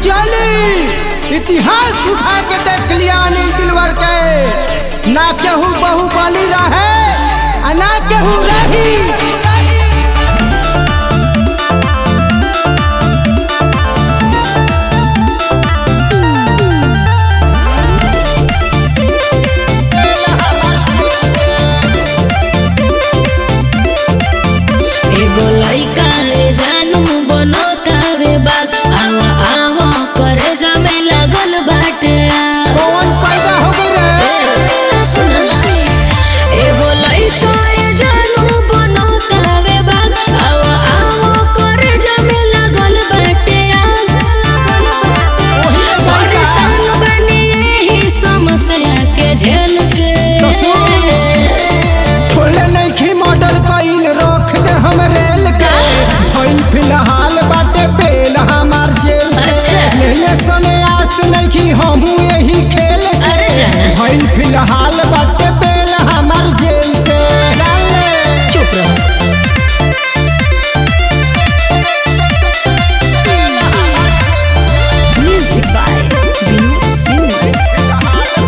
चली इतिहास उठा के देख लिया अनिल दिलवर के ना केहू बहुबली रहे आ ना केहू रही एगो लइका ले जानू बनतावे बाग आवा आवा करे जामे लागल बाटे कौन पैदा हो गई रे सुन एगो लइका ले जानू बनतावे बाग आवा आवा करे जामे लागल बाटे परेशान बनी एही समस्या के झेल के तो सुन। खोले नइखी मॉडल कइल रख दे हम रेल के भइल फिलहाल बाटे बेल हमार जेल से अच्छा। लेले सने आस नइखी हमहू यही खेल से अरे जाना। भइल फिलहाल बाटे बेल हमार जेल से डाले। चुप रहो म्यूजिक बाय विनोद सिंह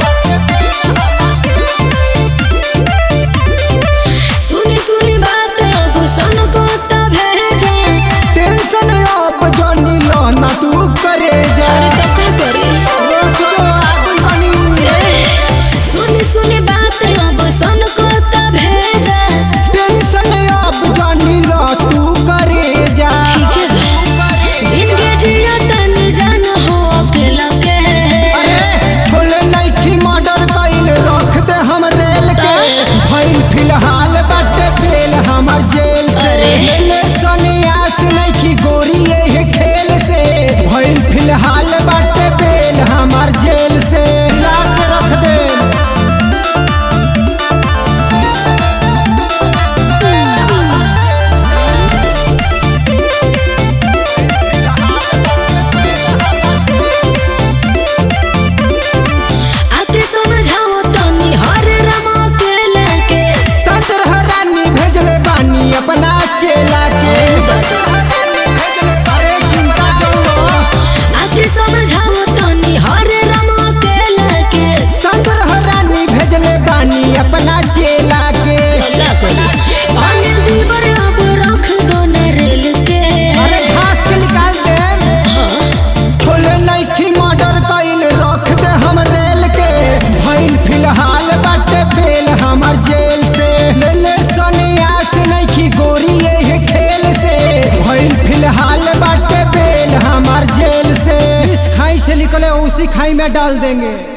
सुनी सुनी बात अब सन को तब भेजा टेंशन अब जनी लो ना तू करे जा अरे तो का करी रोज जो आदमी बनी सुनी सुनी बात अब सन को तब भेजा टेंशन अब जनी लो तू करे जा ठीक है भाई जिंदगी जिया तन जान हो अकेला के अरे खोले नइखी मर्डर कइल रख दे हम रेल के भइल फिलहाल बाटे बेल हमर जेल से अरे। लेले सन्यास नइखी गोरी ये खेल से भइल फिलहाल बाटे बेल हमर जेल से ला के रख दे आके समझाओ तनी हर रमा अकेला के सदर हरानी भेजले बानी अपना चेला के सदर हरानी भेजले अरे चिंता जो आके समझाओ तनी हर रमा अकेला के सदर हरानी भेजले बानी अपना चेला के का करी अनिल दीवर अब रख दो न रेल के अरे घास के निकाल दे छोले नइखी मर्डर कइल रख दे हम रेल के भइल फिलहाल बाटे बेल हमर जेल से ले ले सन्यास नइखी गोरी ये खेल से भइल फिलहाल बाटे बेल हमर जेल से इस खाई से निकले उसी खाई में डाल देंगे